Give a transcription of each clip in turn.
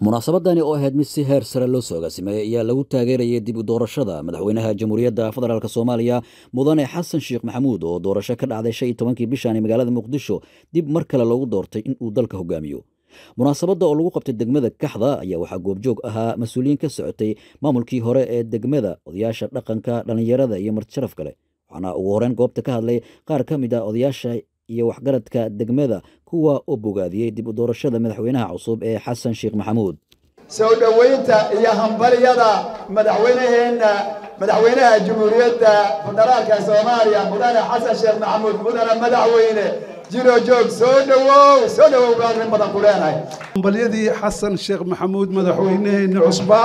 munaasabadani oo ahayd mid si heer sare loo soo agaasimay ayaa lagu taageerayay dib u doorashada madaxweynaha jamhuuriyadda federaalk soomaaliya mudane xasan sheekh maxamuud oo doorasho ka dhacday shan iyo tobankii bishan magaalada muqdisho dib mar kale loogu doortay in uu dalka hogaamiyo munaasabadda oo lagu qabtay degmada kaxda ayaa waxaa goobjoog ahaa mas-uuliyiin ka socotay maamulkii hore ee degmada odayaasha dhaqanka dhallinyarada iyo martisharaf kale waxaana ugu horeyn goobta ka hadlay qaar ka mid a odayaasha iyo waxgaradka degmada kuwa oo bogaadiyey dib u doorashada madaxweynaha cusub ee xasan sheekh maxamuud soo dhoweynta iyo hambalyada madaxweynaheenna madaxweynaha jamhuuriyadda federaalka soomaaliya mudane xasan sheekh maxamuud mudane madaxweyne jiro joog soo dhowow soo dhowow baan rin badan ku leenahay hambalyadii xasan sheekh maxamuud madaxweynaheena cusba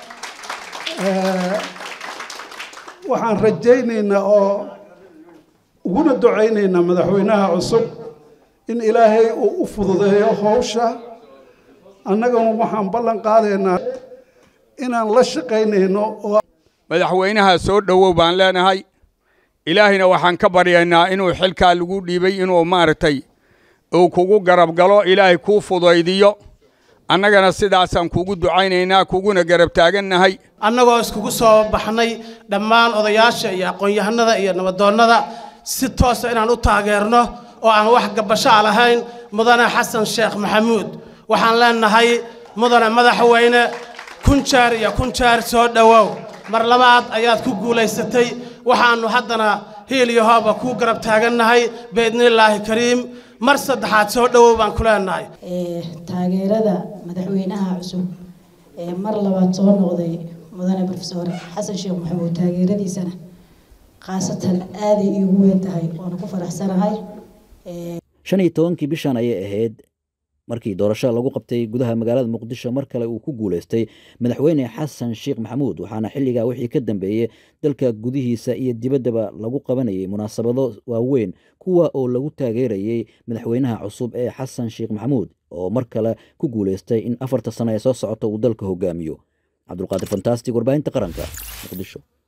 waxaan rajaynaynaa oo uguna ducaynaynaa madaxweynaha cusub in ilaahay uu u fududeeyo howsha annagana waxaan ballan qaadaynaa inaan la shaqaynayno oo madaxweynaha soo dhowow baan leenahay ilaahayna waxaan ka baryaynaa inuu xilkaa lagu dhiibay inuu maaragtay uu kugu garab galo ilaahay kuu fudaydiyo annagana sidaasaan kugu ducaynaynaa kuguna garab taagannahay annagoo iskugu soo baxnay dhammaan odayaasha iyo aqoon-yahanada iyo nabadoonnada si toosa inaan u taageerno oo aan wax gabashaa lahayn mudane xasan sheekh maxamuud waxaan leenahay mudane madaxweyne kun jeer iyo kun jeer soo dhowow mar labaad ayaad ku guulaysatay waxaannu haddana hiil iyo hooba kuu garab taagannahay biidnillaahi kariim mar saddexaad soo dhowow baan ku leenahay taageerada madaxweynaha cusub ee mar labaad soo noqday mudane brofesor xasan sheekh maxamuud taageeradiisana khaasatan aaday iigu weyn tahay waana ku faraxsanahay shan iyo tobankii bishan ayay ahayd markii doorashada lagu qabtay gudaha magaalada muqdisho mar kale uu ku guulaystay madaxweyne xasan sheekh maxamuud waxaana xilligaa wixii ka dambeeyey dalka gudihiisa iyo dibaddaba lagu qabanayay munaasabado waaweyn kuwa oo lagu taageerayey madaxweynaha cusub ee xasan sheekh maxamuud oo mar kale ku guulaystay in afarta sano ee soo socota uu dalka hogaamiyo cabdulqaadir fantastic warbaahinta qaranka muqdisho